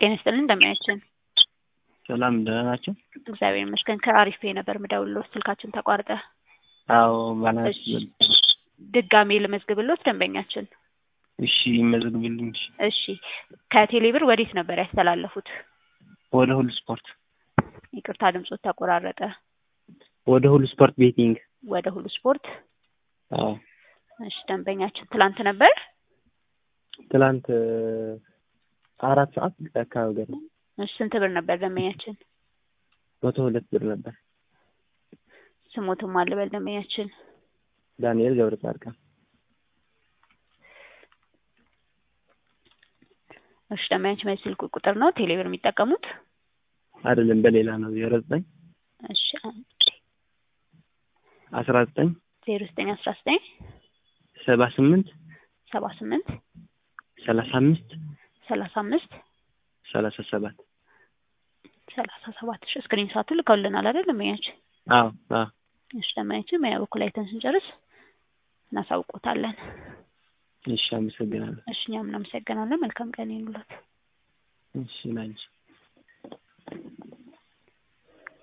ጤና ይስጥልን እንደምናችን ሰላም ደህና ናቸው? እግዚአብሔር ይመስገን። ከአሪፍ ፔ ነበር ምደውልሎት ስልካችን ተቋርጠ። አዎ ባላንስ ድጋሜ ልመዝግብሎት ደንበኛችን። እሺ ይመዝግብልኝ። እሺ ከቴሌብር ወዴት ነበር ያስተላለፉት? ወደ ሁሉ ስፖርት ይቅርታ ድምጾት ተቆራረጠ። ወደ ሁሉ ስፖርት ቤቲንግ። ወደ ሁሉ ስፖርት። አዎ እሺ ደንበኛችን ትላንት ነበር። ትላንት አራት ሰዓት አካባቢ ገና እሺ ስንት ብር ነበር ደንበኛችን? መቶ ሁለት ብር ነበር። ስሞትም አልበል ደንበኛችን። ዳንኤል ገብረ ጻድቃን። እሺ ደንበኛችን በዚህ ስልክ ቁጥር ነው ቴሌብር የሚጠቀሙት? አይደለም በሌላ ነው። ዜሮ ዘጠኝ እሺ አስራ ዘጠኝ ዜሮ ዘጠኝ አስራ ዘጠኝ ሰባ ስምንት ሰባ ስምንት ሰላሳ አምስት ሰላሳ አምስት ሰላሳ ሰባት ሰላሳ ሰባት እሺ ስክሪን ሳቱ ልከውልናል አይደል ደንበኛችን? አዎ አዎ እሺ ደንበኛችን በያ በኩል አይተን ስንጨርስ እናሳውቆታለን። እሺ አመሰግናለሁ። እሺ እኛም እናመሰግናለን። መልካም ቀን ይኑለት። እሺ ላንቺ